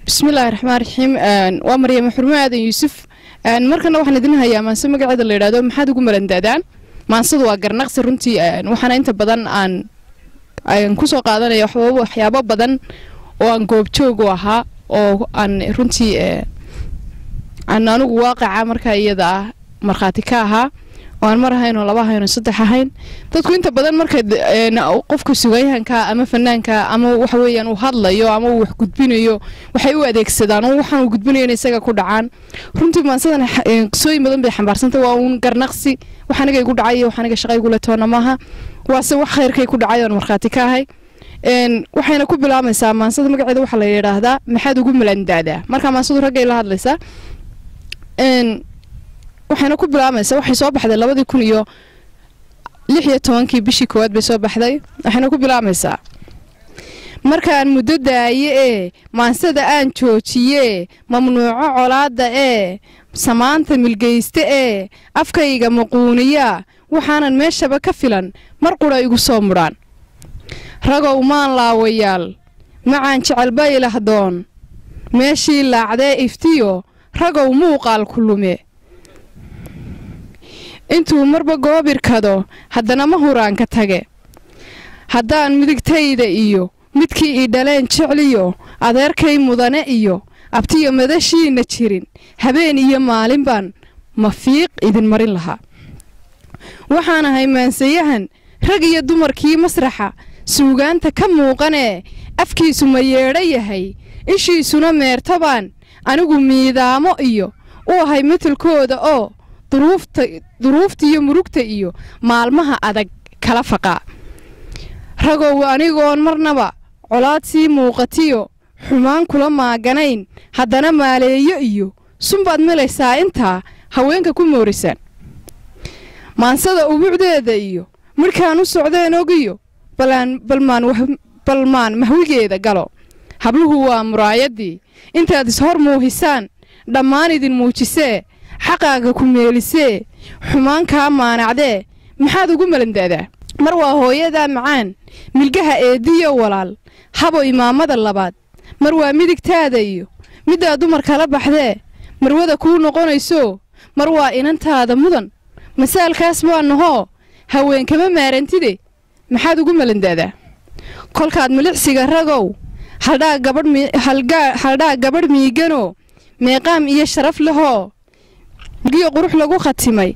bismillahi raxmaan raxiim waa maryama xurmo aadan yuusuf markana waxaan idin hayaa maanse magaceeda la yidhahdo maxaad ugu malandaadaan maansadu waa garnaqsi runtii waxaana inta badan aan kusoo qaadanaya waxyaabo badan oo aan goobjoog u ahaa oo aan runtii aan anigu waaqaca markaa iyada ah markhaati ka ahaa oo aan mar ahayn oo laba ahayn oo saddex ahayn dadku inta badan marka qofka sugayahanka ama fanaanka ama waxa weeyaan uu hadlayo ama uu wax gudbinayo waxay u adeegsadaan oo waxaan uu gudbinayo in isaga ku dhacaan runtii maansadan qisooyin badan bay xambaarsantay waa uun garnaqsi wax aniga igu dhacay iyo wax aniga shaqa igula toona maaha waase wax khayrkay ku dhacay oon markhaati ka ahay waxayna ku bilaabaysaa maansada magaceeda waxaa la yidhaahdaa maxaad ugu malandaadaa markaa maansadu raggay la hadlaysaa waxayna ku bilaabaysaa waxay soo baxday labadii kun iyo lix iyo tobankii bishii koowaad bay soo baxday waxayna ku bilaabaysaa markaan muddo daaye ee maansada aan joojiye mamnuuco colaadda ee samaanta milgayste ee afkayga maquuniyaa waxaanan meeshaba ka filan mar qudha igu soo mudhaan ragow maan laawayaal macaan jecelba ilahdoon meeshii laacdee iftiyo ragow muuqaal ku lume intuu marba goobirkado haddana ma huraanka tage haddaan midigtayda iyo midkii ii dhaleen jecliyo adeerkay mudane iyo abtiyo madashiinna jirin habeen iyo maalin baan mafiiq idin marin lahaa waxaan ahay maansayahan rag iyo dumarkii masraxa suugaanta ka muuqanee afkiisu ma yeedho yahay ishiisuna meertabaan anigu miidaamo iyo u ahay matelkooda oo duruufta iyo murugta iyo maalmaha adag kala faqaa ragow anigoon marnaba colaad sii muuqatiyo xumaan kula maaganayn haddana maaleeyo iyo sunbaad melaysaa intaa haweenka ku moorisaan maansada ubuucdeeda iyo midhkaan u socdeen ogiyo balmaan mahwigeeda galo habluhu waa muraayaddii intaad ishor muuhisaan dhammaan idin muujisee xaqaaga ku meelisee xumaan kaa maanacdee maxaad ugu malandaadaa mar waa hooyadaa macaan milgaha eeddiyo walaal habo imaamada labaad mar waa midigtaada iyo middaa dumar kala baxdee marwada kuu noqonayso mar waa inantaada mudan masaalkaas waa nahoo haween kama maarantide maxaad ugu malandaadaa kolkaad milicsiga ragow haldhaa gabadh miiganoo meeqaam iyo sharaf lehoo giyo qurux lagu khatimay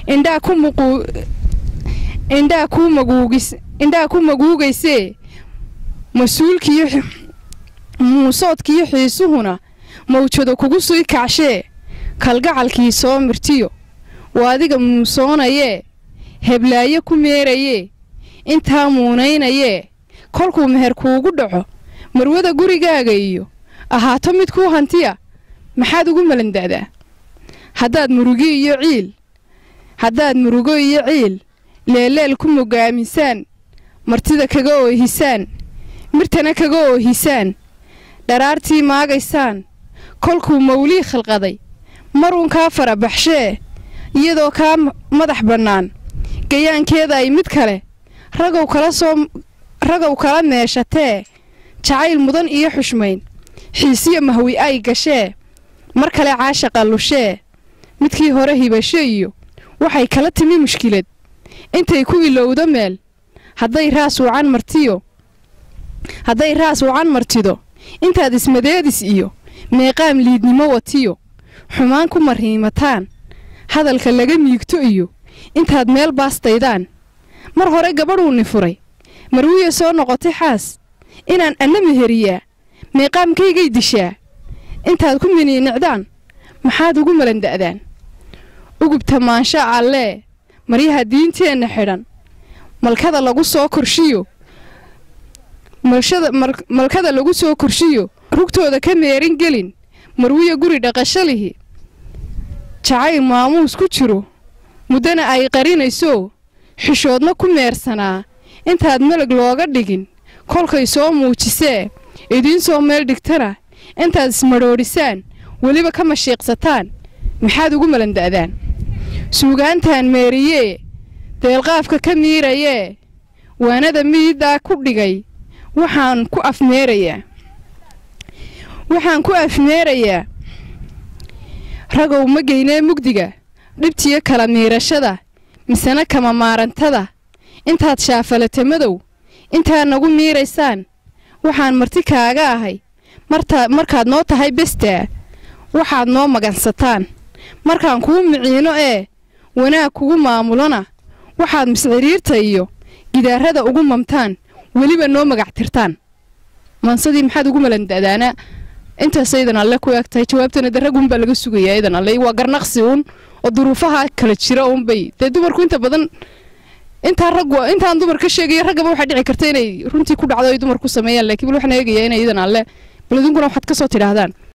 indhaa ku maguugaysee mas-uulkiiyo muusoodkiiyo xiisuhuna mawjado kugu sii kacshee kalgacalkii soo mirtiyo waa adiga muusoonayee heblaayo ku meerayee intaa muunaynayee kolkuu meher kuugu dhaco marwada gurigaaga iyo ahaato mid kuu hantiya maxaad ugu malandaadaa haddaad murugi iyo ciil haddaad murugo iyo ciil leelleel ku mogaamisaan martida kaga oohisaan mirtana kaga oohisaan dharaartii maagaysaan kolkuu mawlii khalqaday maruun kaa farabaxshee iyadoo kaa madax bannaan gayaankeeda ay mid kale ragow kala soo ragow kala meeshatee jacayl mudan iyo xushmayn xiisiyo mahwi ay gashee mar kale caashaqa lushee midkii hore hibasho iyo waxay kala timi mushkilad intay ku ilowdo meel hadday raas wacan martiyo hadday raas wacan martido intaad ismadeedis iyo meeqaam liidnimo watiyo xumaan ku mariimataan hadalka laga miigto iyo intaad meel baastaydaan mar hore gabadhuuni furay marwiya soo noqotay xaas inaan anna meheriyaa meeqaamkaygay dishaa intaad ku miniinicdaan maxaad ugu malanda'daan ugubta maansha allee maryaha diinteenna xidhan malkada lagu soo korshiyo malkada lagu soo korshiyo rugtooda ka meerin gelin marwiya guri dhaqashalihi jacayl maamuus ku jiro muddana ay qarinayso xishoodna ku meersanaa intaad melag looga dhigin kolkay soo muujisee idiin soo meel dhigtana intaad ismadhoodhisaan weliba ka mashiiqsataan maxaad ugu malanda'daan suugaantaan meeriyee deelqaafka ka miirayee waanada miiddaa ku dhigay waxaan ku afmeerayaa waxaan ku afmeerayaa ragow ma geynee mugdiga dhibtiyo kala miirashada misena kama maarantada intaad shaafalata madow intaad nagu miiraysaan waxaan marti kaaga ahay markaad noo tahay bestaa waxaad noo magansataan markaan kuu miciino ee wanaag kugu maamulona waxaad misciriirta iyo gidaarada ugu mamtaan weliba noo magactirtaan maansadii maxaad ugu malandadaanaa intaas aydan alle ku eg tahay jawaabtana de raggunbaa laga sugayaa aydan alle waa garnaqsi uun oo duruufaha kala jira uunbay dee dumarku inta badan intaa raggu intaan dumar ka sheegaya raggaba waxaa dhici karta inay runtii ku dhacdo ay dumar ku sameeyaan laakiin bal waxaan eegayaa inay idan alle bal idinkuna waxaad ka soo tidhaahdaan